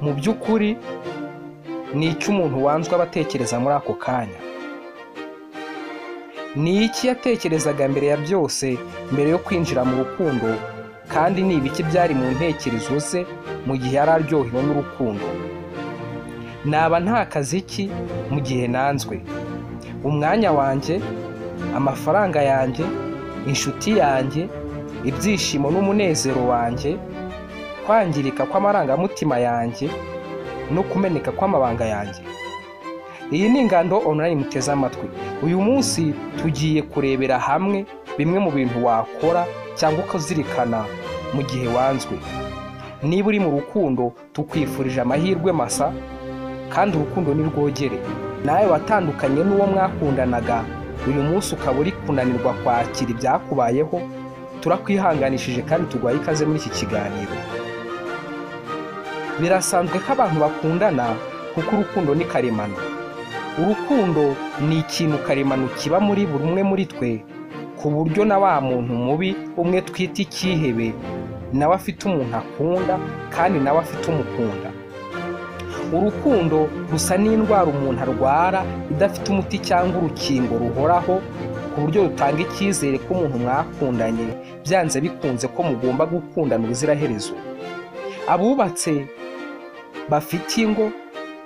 mu by'ukuri ni iki umuntu wanzwe aba atekereza muri ako kanya ni iki yatekerezaga mbere ya byose mbere yo kwinjira mu rukundo kandi ni ibiki byari mu ntekerezo ze mu gihe yari aryohewe n'urukundo naba nta kazi ki mu gihe nanzwe umwanya wanjye amafaranga yanjye inshuti yanjye ibyishimo n'umunezero wanjye kwangirika kw'amarangamutima yanjye no kumeneka kw'amabanga yanjye iyi ni ingando online muteze amatwi uyu munsi tugiye kurebera hamwe bimwe mu bintu wakora cyangwa ukazirikana mu gihe wanzwe niba uri mu rukundo tukwifurije amahirwe masa kandi urukundo ni rwogere nawe watandukanye n'uwo mwakundanaga uyu munsi ukaba uri kunanirwa kwakira ibyakubayeho turakwihanganishije kandi turwaye ikaze muri iki kiganiro birasanzwe ko abantu bakundana kuko urukundo ni karemano urukundo ni ikintu karemano kiba muri buri umwe muri twe ku buryo na wa muntu mubi umwe twita icyihebe nawe afite umuntu akunda kandi nawe afite umukunda urukundo rusa n'indwara umuntu arwara idafite umuti cyangwa urukingo ruhoraho ku buryo rutanga icyizere ko umuntu mwakundanye byanze bikunze ko mugomba gukundana ubuziraherezo abubatse bafite ingo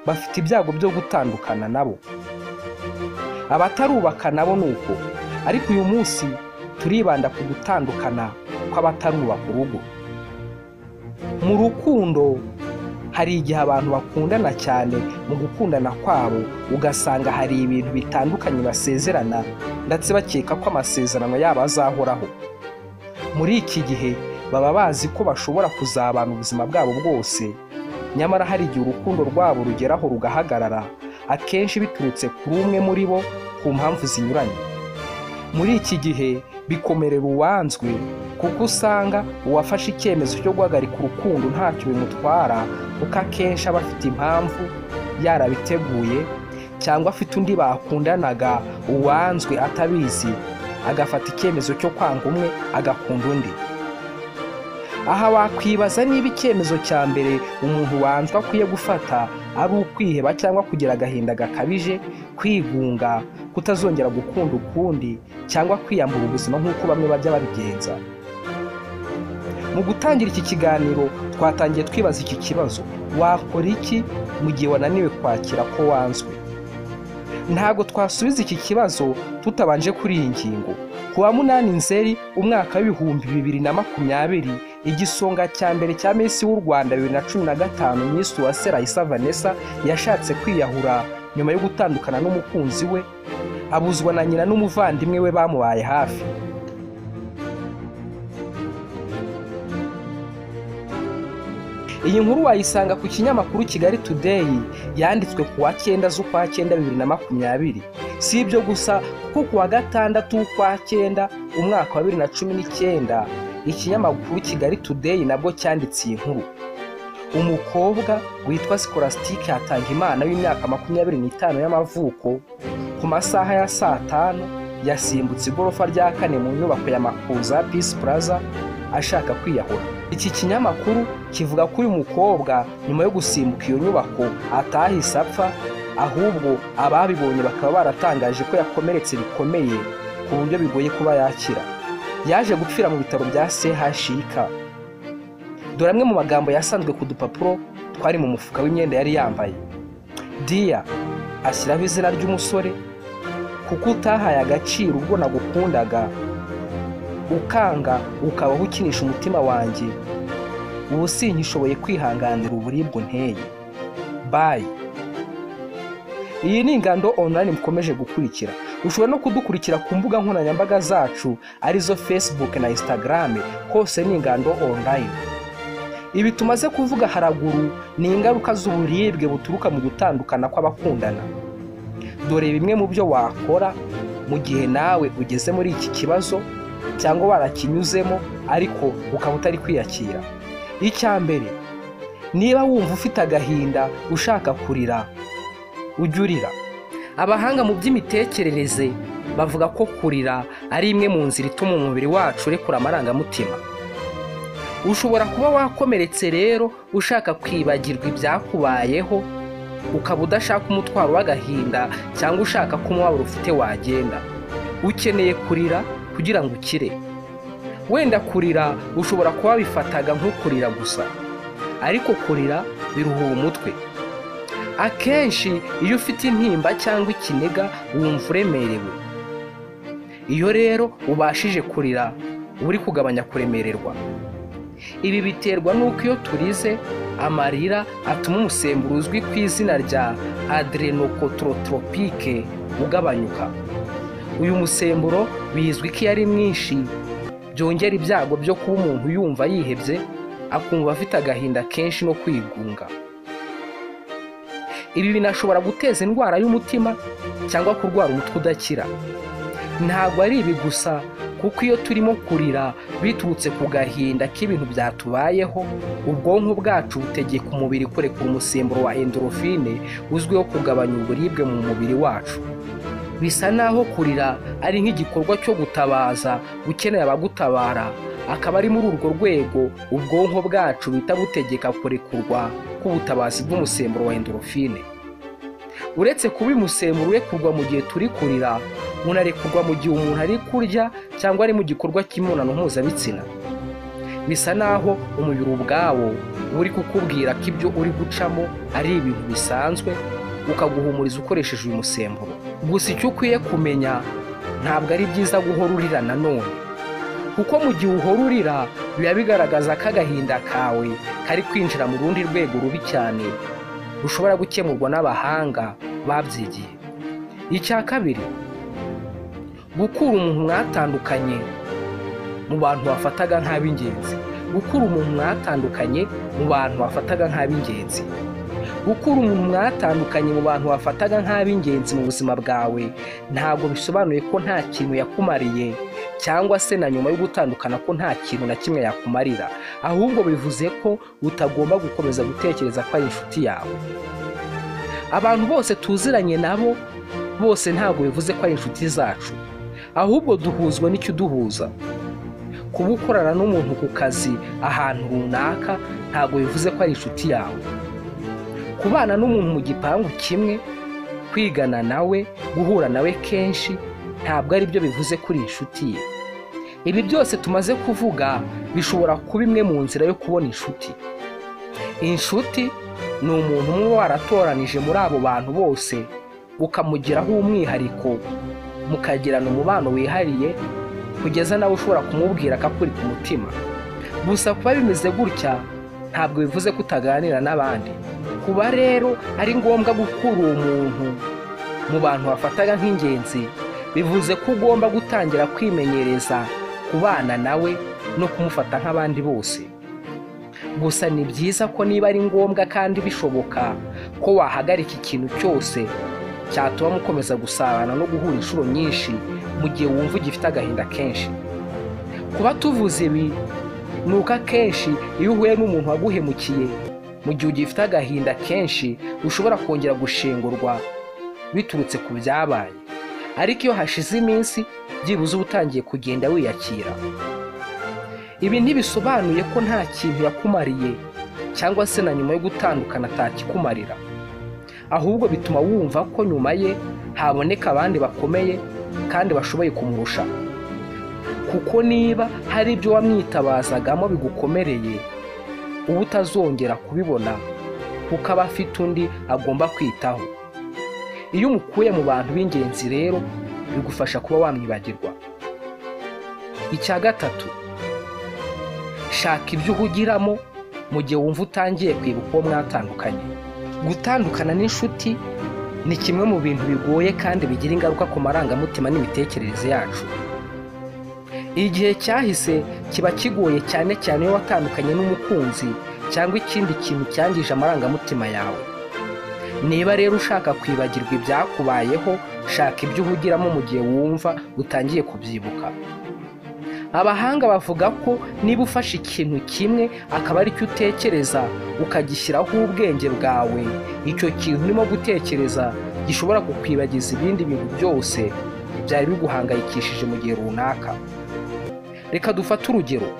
bafite ibyago byo gutandukana nabo abatarubaka nabo ni uko ariko uyu munsi turibanda ku gutandukana kw'abatarubaka urugo mu rukundo hari igihe abantu bakundana cyane mu gukundana kwabo ugasanga hari ibintu bitandukanye basezerana ndetse bakeka ko amasezerano yabo azahoraho muri iki gihe baba bazi ko bashobora kuzabana ubuzima bwabo bwose nyamara hari igihe urukundo rwabo rugeraho rugahagarara akenshi biturutse kuri umwe muri bo ku mpamvu zinyuranye muri iki gihe bikomerera uwanzwe kuko usanga uwafashe icyemezo cyo guhagarika urukundo ntacyo bimutwara kuko akenshi aba afite impamvu yarabiteguye cyangwa afite undi bakundanaga uwanzwe atabizi agafata icyemezo cyo kwanga umwe agakunda undi aha wakwibaza niba icyemezo cya mbere umuntu wanzwe akwiye gufata ari ukwiheba cyangwa kugira agahinda gakabije kwigunga kutazongera gukunda ukundi cyangwa kwiyambura ubuzima nk'uko bamwe bajya babigenza mu gutangira iki kiganiro twatangiye twibaza iki kibazo wakora iki mu gihe wananiwe kwakira ko wanzwe ntabwo twasubiza iki kibazo tutabanje kuri iyi ngingo ku wa munani nzeri umwaka w'ibihumbi bibiri na makumyabiri igisonga cya mbere cya minsi w'u rwanda bibiri na cumi na gatanu minisitiri wa serayisa vanessa yashatse kwiyahura nyuma yo gutandukana n'umukunzi we abuzwa na nyina n'umuvandimwe we bamubaye hafi iyi nkuru wayisanga ku kinyamakuru kigali tudeyi yanditswe ku wa cyenda z'ukwa cyenda bibiri na makumyabiri si ibyo gusa kuko ku wa gatandatu w'ukwa cyenda umwaka wa bibiri na cumi n'icyenda ikinyamakuru kigali tudeyi nabwo cyanditse iyi nkuru umukobwa witwa sikorasitike Hatangimana w'imyaka makumyabiri n'itanu y'amavuko ku masaha ya saa tanu yasimbutse igorofa rya kane mu nyubako ya makuza pisi puraza ashaka kwiyahura iki kinyamakuru kivuga ko uyu mukobwa nyuma yo gusimbuka iyo nyubako atahise apfa ahubwo ababibonye bakaba baratangaje ko yakomeretse bikomeye ku buryo bigoye kuba yakira yaje gupfira mu bitaro bya chik dore amwe mu magambo yasanzwe ku dupapuro twari mu mufuka w'imyenda yari yambaye diya ashyiraho izina ry'umusore kuko utahaye agaciro ubwo nagukundaga ukanga ukabaho ukinisha umutima wanjye ubu sinyishoboye kwihanganira uburibwe nteye bayi iyi ni ingando online mukomeje gukurikira ushobora no kudukurikira ku mbuga nkoranyambaga zacu arizo facebook na instagram hose ni ingando online ibi tumaze kuvuga haraguru ni ingaruka z'uburibwe buturuka mu gutandukana kw'abakundana dore bimwe mu byo wakora mu gihe nawe ugeze muri iki kibazo cyangwa warakinyuzemo ariko ukaba utari kwiyakira icya mbere niba wumva ufite agahinda ushaka kurira ujya urira abahanga mu by'imitekerereze bavuga ko kurira ari imwe mu nzira ituma umubiri wacu urekura amarangamutima ushobora kuba wakomeretse rero ushaka kwibagirwa ibyakubayeho ukaba udashaka umutwaro w'agahinda cyangwa ushaka ko umubabaro ufite wagenda ukeneye kurira kugira ngo ukire wenda kurira ushobora kuba wabifataga nko kurira gusa ariko kurira biruhura umutwe akenshi iyo ufite intimba cyangwa ikiniga wumva uremerewe iyo rero ubashije kurira uba uri kugabanya kuremererwa ibi biterwa n'uko iyo turize amarira atuma umusemburo uzwi ku izina rya adrenocotrotropike ugabanyuka uyu musemburo bizwi ko iyo ari mwinshi byongera ibyago byo kuba umuntu yumva yihebye akumva afite agahinda kenshi no kwigunga ibi binashobora guteza indwara y'umutima cyangwa kurwara umutwe udakira ntabwo ari ibi gusa kuko iyo turimo kurira biturutse ku gahinda k'ibintu byatubayeho ubwonko bwacu butegeka umubiri kurekura umusemburo wa endorofine uzwiho kugabanya uburibwe mu mubiri wacu bisa naho kurira ari nk'igikorwa cyo gutabaza ukeneye abagutabara akaba ari muri urwo rwego ubwonko bwacu buhita butegeka kurekurwa k'ubutabazi bw'umusemburo wa endorofine uretse kuba uyu musemburo urekurwa mu gihe turi kurira unarekurwa mu gihe umuntu ari kurya cyangwa ari mu gikorwa cy'imibonano mpuzabitsina bisa naho umubiri ubwawo uba uri kukubwira ko ibyo uri gucamo ari ibintu bisanzwe ukaguhumuriza ukoresheje uyu musemburo gusa icyo ukwiye kumenya ntabwo ari byiza guhora urira nanone kuko mu gihe uhora urira biba bigaragaza ko agahinda kawe kari kwinjira mu rundi rwego rubi cyane rushobora gukemurwa n'abahanga babyigiye icya kabiri gukura umuntu mwatandukanye mu bantu wafataga nk'ab'ingenzi gukura umuntu mwatandukanye mu bantu wafataga nk'ab'ingenzi gukura umuntu mwatandukanye mu bantu wafataga nk'ab'ingenzi mu buzima bwawe ntabwo bisobanuye ko nta kintu yakumariye cyangwa se na nyuma yo gutandukana ko nta kintu na kimwe yakumarira ahubwo bivuze ko utagomba gukomeza gutekereza ko ari inshuti yawe abantu bose tuziranye nabo bose ntabwo bivuze ko ari inshuti zacu ahubwo duhuzwa n'ikiduhuza kuba ukorana n'umuntu ku kazi ahantu runaka ntabwo bivuze ko ari inshuti yawe kubana n'umuntu mu gipangu kimwe kwigana nawe guhura nawe kenshi ntabwo ari byo bivuze ko uri inshuti ye ibi byose tumaze kuvuga bishobora kuba imwe mu nzira yo kubona inshuti inshuti ni umuntu uba waratoranije muri abo bantu bose ukamugiraho umwihariko mukagirana umubano wihariye kugeza nawe ushobora kumubwira ko akuri ku mutima gusa kuba bimeze gutya ntabwo bivuze ko utaganira n'abandi kuba rero ari ngombwa gukura uwo muntu mu bantu wafataga nk'ingenzi bivuze ko ugomba gutangira kwimenyereza kubana nawe no kumufata nk'abandi bose gusa ni byiza ko niba ari ngombwa kandi bishoboka ko wahagarika ikintu cyose cyatuma mukomeza gusabana no guhura inshuro nyinshi mu gihe wumva ugifite agahinda kenshi kuba tuvuze ibi ni uko akenshi iyo uhuye n'umuntu waguhemukiye mu gihe ugifite agahinda kenshi ushobora kongera gushingurwa biturutse ku byabaye ariko iyo hashize iminsi byibuze uba utangiye kugenda wiyakira ibi ntibisobanuye ko nta kintu yakumariye cyangwa se na nyuma yo gutandukana atakikumarira ahubwo bituma wumva ko nyuma ye haboneka abandi bakomeye kandi bashoboye kumurusha kuko niba hari ibyo wamwitabazagamo bigukomereye uba utazongera kubibona kuko aba afite undi agomba kwitaho iyo umukuye mu bantu b'ingenzi rero bigufasha kuba wamwibagirwa icya gatatu shaka ibyo uhugiramo mu gihe wumva utangiye kwibuka uwo mwatandukanye gutandukana n'inshuti ni kimwe mu bintu bigoye kandi bigira ingaruka ku marangamutima n'imitekerereze yacu igihe cyahise kiba kigoye cyane cyane iyo watandukanye n'umukunzi cyangwa ikindi kintu cyangije amarangamutima yawe niba rero ushaka kwibagirwa ibyakubayeho shaka ibyo uhugiramo mu gihe wumva utangiye kubyibuka abahanga bavuga ko niba ufashe ikintu kimwe akaba aricyo utekereza ukagishyiraho ubwenge bwawe icyo kintu urimo gutekereza gishobora kukwibagiza ibindi bintu byose byari biguhangayikishije mu gihe runaka reka dufate urugero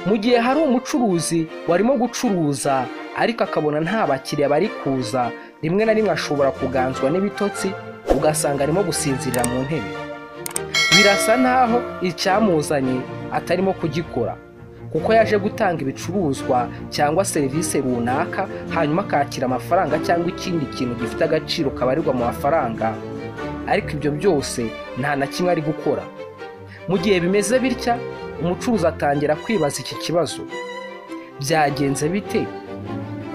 mu gihe hari umucuruzi warimo gucuruza ariko akabona nta bakiriya bari kuza rimwe na rimwe ashobora kuganzwa n'ibitotsi ugasanga arimo gusinzirira mu ntebe birasa n'aho icyamuzanye atarimo kugikora kuko yaje gutanga ibicuruzwa cyangwa serivisi runaka hanyuma akakira amafaranga cyangwa ikindi kintu gifite agaciro kabarirwa mu mafaranga ariko ibyo byose nta na kimwe ari gukora mu gihe bimeze bitya umucuruzi atangira kwibaza iki kibazo byagenze bite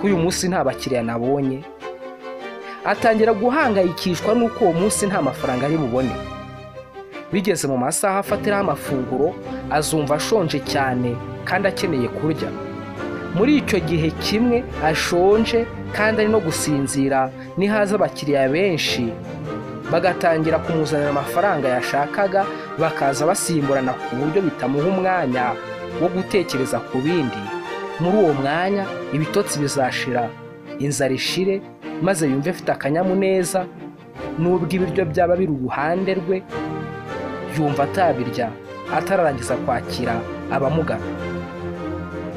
ko uyu munsi nta bakiriya nabonye atangira guhangayikishwa n'uko uwo munsi nta mafaranga ari bubone bigeze mu masaha afatiraho amafunguro azumva ashonje cyane kandi akeneye kurya muri icyo gihe kimwe ashonje kandi ari no gusinzira nihaza abakiriya benshi bagatangira kumuzanira amafaranga yashakaga bakaza basimburana ku buryo bitamuha umwanya wo gutekereza ku bindi muri uwo mwanya ibitotsi bizashira inzara ishire maze yumve afite akanyamuneza nubwo ibiryo byaba biri uruhande rwe yumva atabirya atararangiza kwakira abamugana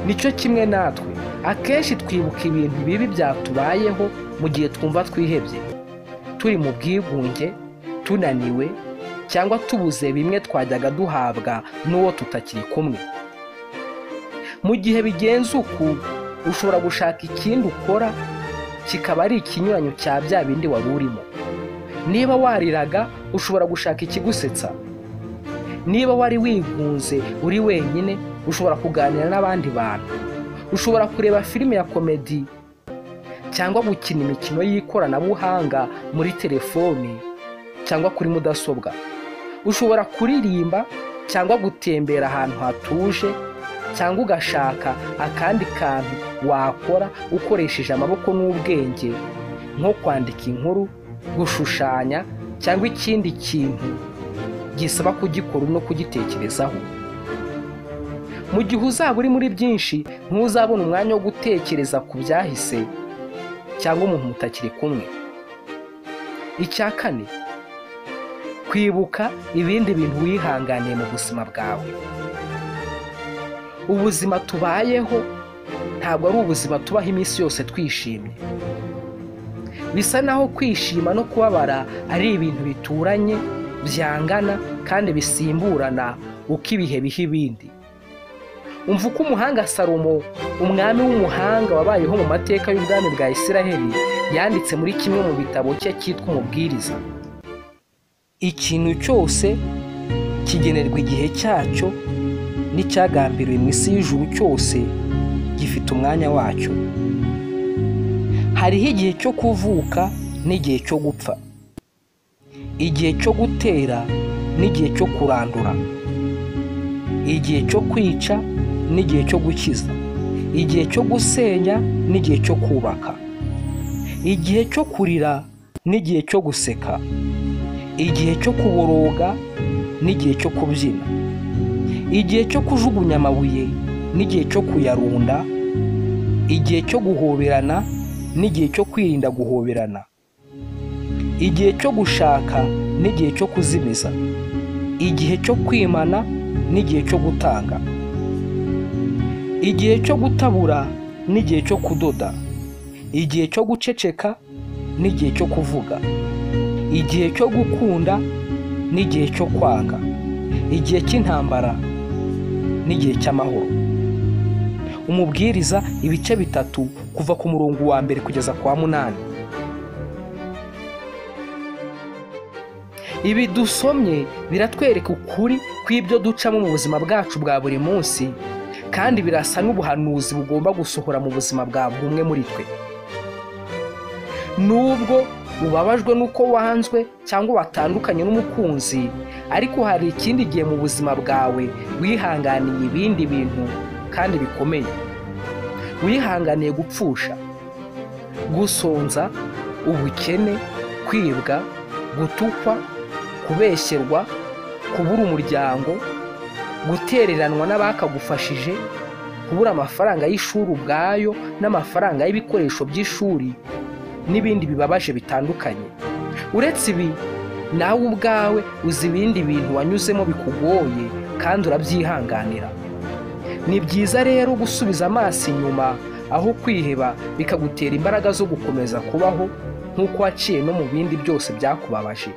nicyo kimwe natwe akenshi twibuka ibintu bibi byatubayeho mu gihe twumva twihebye turi mu bwigunge tunaniwe cyangwa tubuze bimwe twajyaga duhabwa n'uwo tutakiri kumwe mu gihe bigenze uku ushobora gushaka ikindi ukora kikaba ari ikinyuranyo cya bya bindi wari urimo niba wariraga ushobora gushaka ikigusetsa niba wari wigunze uri wenyine ushobora kuganira n'abandi bantu ushobora kureba filime ya komedi cyangwa gukina imikino y'ikoranabuhanga muri telefone cyangwa kuri mudasobwa ushobora kuririmba cyangwa gutembera ahantu hatuje cyangwa ugashaka akandi kantu wakora ukoresheje amaboko n'ubwenge nko kwandika inkuru gushushanya cyangwa ikindi kintu gisaba kugikora no kugitekerezaho mu gihe uzaba uri muri byinshi ntuzabona umwanya wo gutekereza ku byahise cyangwa umuntu mutakiri kumwe icya kane kwibuka ibindi bintu wihanganiye mu buzima bwawe ubuzima tubayeho ntabwo ari ubuzima tubaho iminsi yose twishimye bisa naho kwishima no kubabara ari ibintu bituranye byangana kandi bisimburana uko ibihe biha ibindi umva uko umuhanga salomo umwami w'umuhanga wabayeho mu mateka y'ubwami bwa Isiraheli yanditse muri kimwe mu bitabo cye cyitwa umubwiriza ikintu cyose kigenerwa igihe cyacyo n'icyagambiriwe mu isi y'ijuru cyose gifite umwanya wacyo hariho igihe cyo kuvuka n'igihe cyo gupfa igihe cyo gutera n'igihe cyo kurandura igihe cyo kwica n'igihe cyo gukiza igihe cyo gusenya n'igihe cyo kubaka igihe cyo kurira n'igihe cyo guseka igihe cyo kuboroga n'igihe cyo kubyina igihe cyo kujugunya amabuye n'igihe cyo kuyarunda igihe cyo guhoberana n'igihe cyo kwirinda guhoberana igihe cyo gushaka n'igihe cyo kuzimiza igihe cyo kwimana n'igihe cyo gutanga igihe cyo gutabura n'igihe cyo kudoda igihe cyo guceceka n'igihe cyo kuvuga igihe cyo gukunda n'igihe cyo kwanga igihe cy'intambara n'igihe cy'amahoro umubwiriza ibice bitatu kuva ku murongo wa mbere kugeza kwa munani ibi dusomye biratwereka ukuri kw'ibyo ducamo mu buzima bwacu bwa buri munsi kandi birasa n'ubuhanuzi bugomba gusohora mu buzima bwa buri umwe muri twe nubwo ubabajwe n'uko wanzwe cyangwa watandukanye n'umukunzi ariko hari ikindi gihe mu buzima bwawe wihanganiye ibindi bintu kandi bikomeye wihanganiye gupfusha gusonza ubukene kwibwa gutukwa kubeshyerwa kubura umuryango gutereranwa n'abakagufashije kubura amafaranga y'ishuri ubwayo n'amafaranga y'ibikoresho by'ishuri n'ibindi bibabaje bitandukanye uretse ibi nawe ubwawe uzi ibindi bintu wanyuzemo bikugoye kandi urabyihanganira ni byiza rero gusubiza amaso inyuma aho kwiheba bikagutera imbaraga zo gukomeza kubaho nk'uko waciye no mu bindi byose byakubabaje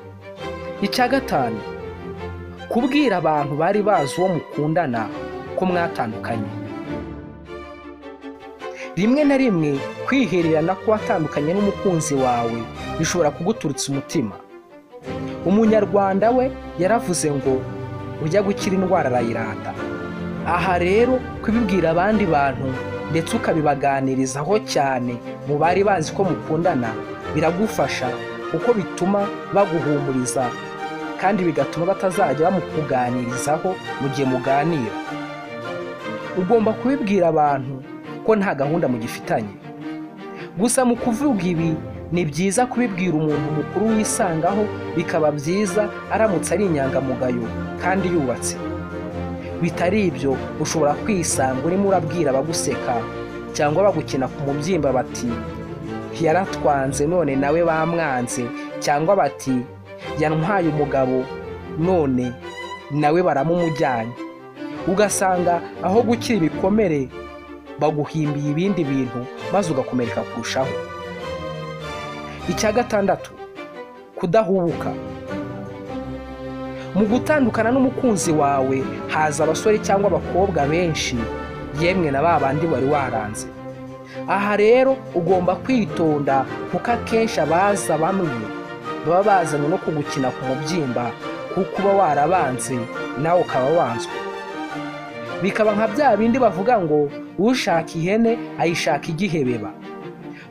icya gatanu kubwira abantu bari bazi uwo mukundana ko mwatandukanye rimwe na rimwe kwihererana ko watandukanye n'umukunzi wawe bishobora kuguturutsa umutima umunyarwanda we yaravuze ngo ujya gukira indwara arayirata aha rero kubibwira abandi bantu ndetse ukabibaganirizaho cyane mu bari bazi ko mukundana biragufasha kuko bituma baguhumuriza kandi bigatuma batazajya bamukuganirizaho mu gihe muganira ugomba kubibwira abantu ko nta gahunda mugifitanye gusa mu kuvuga ibi ni byiza kubibwira umuntu mukuru wisangaho bikaba byiza aramutse ari inyangamugayo kandi yubatse bitari ibyo ushobora kwisanga urimo urabwira abaguseka cyangwa bagukina ku mubyimba bati yaratwanze none nawe bamwanze cyangwa bati yantwaye umugabo none nawe baramumujyanye ugasanga aho gukira ibikomere baguhimbiye ibindi bintu maze ugakomereka kurushaho icya gatandatu kudahubuka mu gutandukana n'umukunzi wawe haza abasore cyangwa abakobwa benshi yemwe na ba bandi wari waranze aha rero ugomba kwitonda kuko akenshi abaza bamwe baba bazanye no kugukina ku mubyimba kuko uba warabanze nawe ukaba wanzwe bikaba nka bya bindi bavuga ngo ushaka ihene ayishaka igihebeba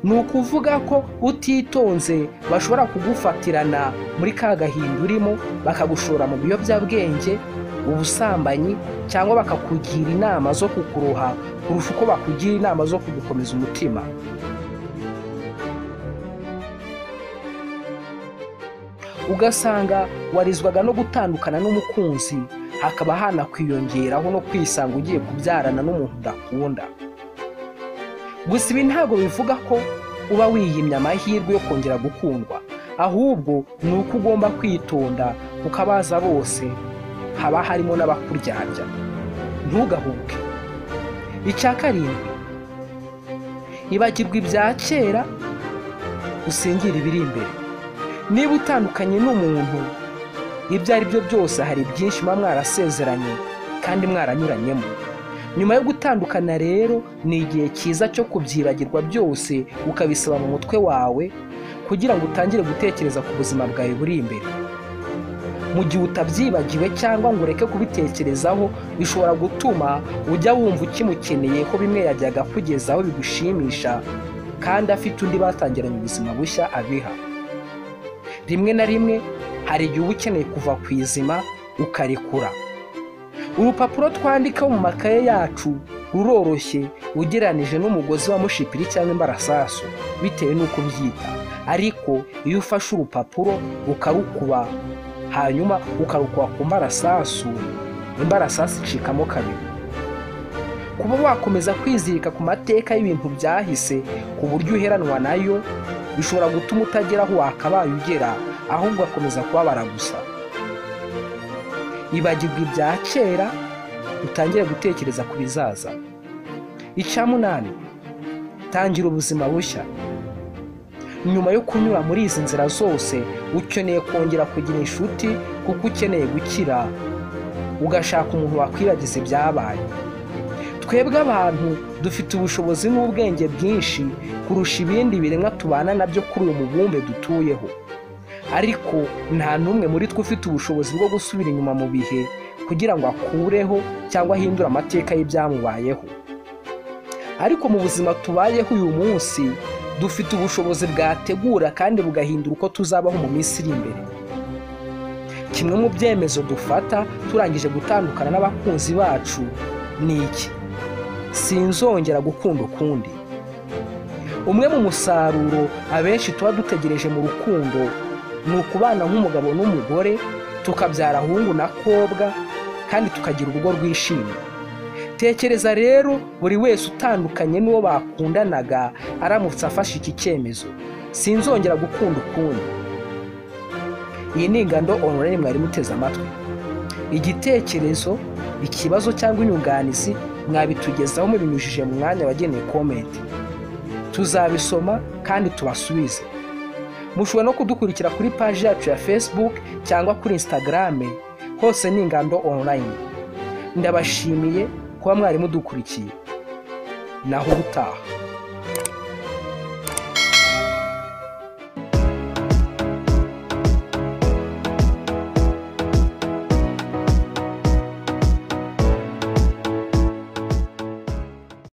ni ukuvuga ko utitonze bashobora kugufatirana muri ka gahinda urimo bakagushora mu biyobyabwenge ubusambanyi cyangwa bakakugira inama zo kukuroha kurusha uko bakugira inama zo kugukomeza umutima ugasanga warizwaga no gutandukana n'umukunzi hakaba hanakwiyongeraho no kwisanga ugiye kubyarana n'umuntu udakunda gusa ibi ntabwo bivuga ko uba wiyimye amahirwe yo kongera gukundwa ahubwo ni uko ugomba kwitonda kuko abaza bose haba harimo n'abakuryarya ntugahubuke icya karindwi ibagirwa ibya kera usengera ibiri imbere niba utandukanye n'umuntu ibyo ari byo byose hari byinshi muba mwarasezeranye kandi mwaranyuranyemo nyuma yo gutandukana rero ni igihe cyiza cyo kubyibagirwa byose ukabisaba mu mutwe wawe kugira ngo utangire gutekereza ku buzima bwawe buri imbere mu gihe utabyibagiwe cyangwa ngo ureke kubitekerezaho bishobora gutuma ujya wumva ukimukeneye ko bimwe yajyaga kugezaho bigushimisha kandi afite undi batangiranye ubuzima bushya abiha rimwe na rimwe hari igihe uba ukeneye kuva ku izima ukarekura urupapuro twandikaho mu makaye yacu ruroroshye ugereranije n'umugozi wa mushipiri cyangwa imbarasasu bitewe n'uko ubyita ariko iyo ufashe urupapuro ukarukuba hanyuma ukarukuba ku mbarasasu imbarasasu icikamo kabiri kuba wakomeza kwizirika ku mateka y'ibintu byahise ku buryo uheranwa nayo bishobora gutuma utagera aho wakabaye ugera ahubwo akomeza kubabara gusa ibagirwa ibya kera utangire gutekereza ku bizaza icya munani tangira ubuzima bushya nyuma yo kunyura muri izi nzira zose ukeneye kongera kugira inshuti kuko ukeneye gukira ugashaka umuntu wakwibagiza ibyabaye twebwe abantu dufite ubushobozi n'ubwenge bwinshi kurusha ibindi biremwa tubana nabyo kuri uyu mubumbe dutuyeho ariko nta n'umwe muri twe ufite ubushobozi bwo gusubira inyuma mu bihe kugira ngo akureho cyangwa ahindure amateka y'ibyamubayeho ariko mu buzima tubayeho uyu munsi dufite ubushobozi bwategura kandi bugahindura uko tuzabaho mu minsi iri imbere kimwe mu byemezo dufata turangije gutandukana n'abakunzi bacu ni iki sinzongera gukunda ukundi umwe mu musaruro abenshi tuba dutegereje mu rukundo ni ukubana nk'umugabo n'umugore tukabyara ahungu na kobwa kandi tukagira urugo rwishimye tekereza rero buri wese utandukanye n'uwo bakundanaga aramutse afashe iki cyemezo sinzongera gukunda ukundi iyi ni ingando onurayini mwari muteze amatwi igitekerezo ikibazo cyangwa inyunganizi mwabitugezaho mubinyujije mu mwanya wageneye komenti tuzabisoma kandi tubasubize mushobora no kudukurikira kuri paji yacu ya facebook cyangwa kuri instagram hose ni ingando online ndabashimiye kuba mwari mudukurikiye naho ubutaha